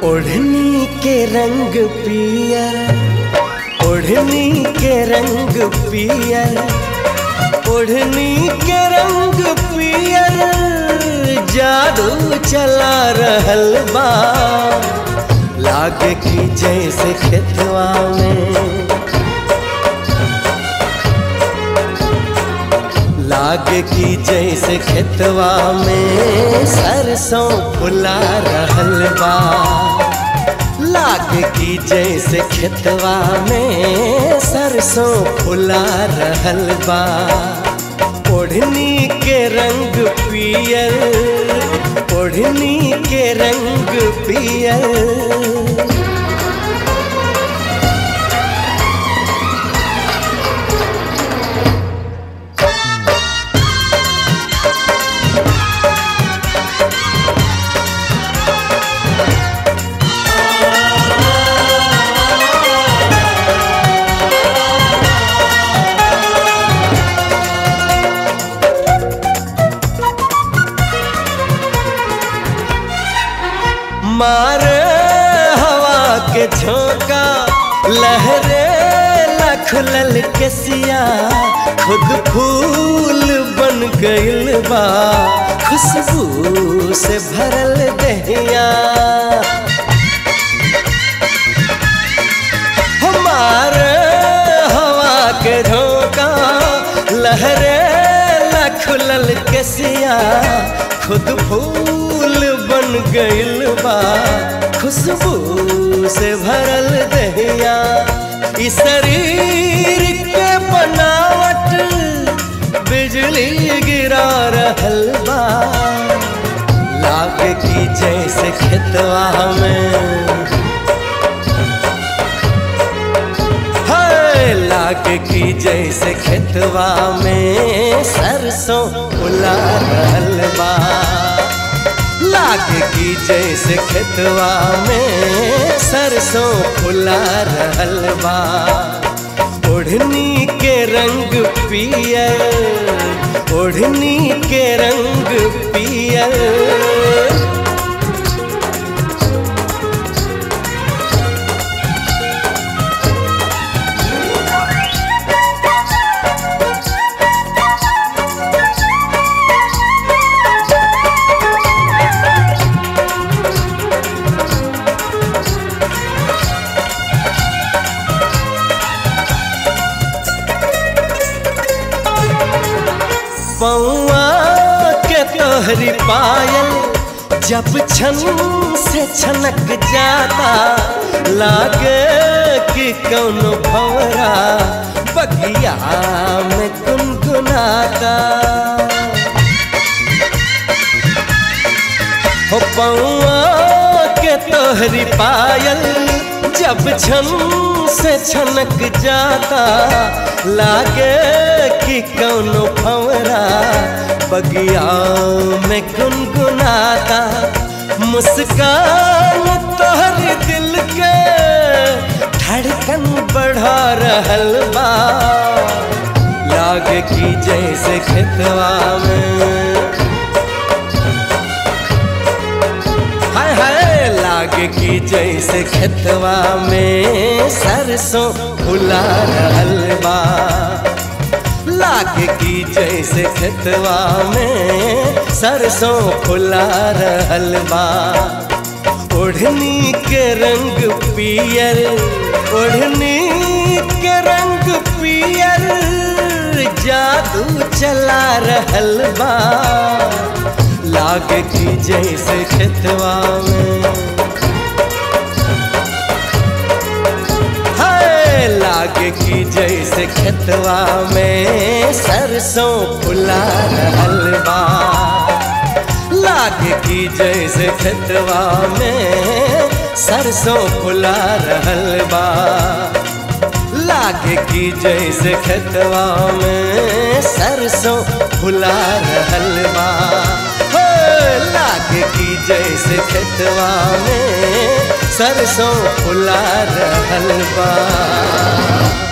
ओढ़नी के रंग पियर ओढ़नी के रंग पियर ओढ़नी के रंग पियर जादू चला रहल बा लागे की जैसे खेतवा में लागे की जैसे खेतवा में सरसों फुला रहल बा लागे की जैसे खेतवा में सरसों फुला रहल बा ओढ़नी के रंग पियर ओढ़नी के रंग पियर मारे हवा के झोंका लहरे लखलल के सिया खुद फूल बन गइल बा खुशबू से भरल दहिया हमारे हवा के झोंका लहरे लखलल के सिया खुद फूल बन गइल बा खुशबू से भरल दहिया इस शरीर के बनावट बिजली गिरा रहल बा लागे की जैसे खेतवा में हाय लागे की जैसे खेतवा में सरसों फुला रहल बा लागे की जैसे खेतवा में सरसों फुला रहल बा ओढ़नी के रंग पियर ओढ़नी के रंग पियर पौआ के तोहरी पायल जब छन से छनक जाता लागे कि कौनो भवरा बगिया में गुनगुनाता हो पौआ के तोहरी पायल जब छन से छनक जाता लागे कि कौनो भंवरा बगिया में गुनगुनाता मुस्कान तोहर दिल के धड़कन बढ़ा रहल बा लागे कि जैसे खेतवा में हाय हाय लागे की जैसे खेतवा में सरसों फुला रहल बा लागे की जैसे खेतवा में सरसों फुला रहल बा ओढ़नी के रंग पियर ओढ़नी के रंग पियर जादू चला रहल बा लागे की जैसे खेतवा में हाय लागे की जैसे खेतवा में सरसों फुला रहल बा लागे की जैसे खेतवा में सरसों फुला रहल बा लागे की जैसे खेतवा में सरसों फुला रहल बा हो लागे की जैसे खेतवा में सरसों फुला रहल बा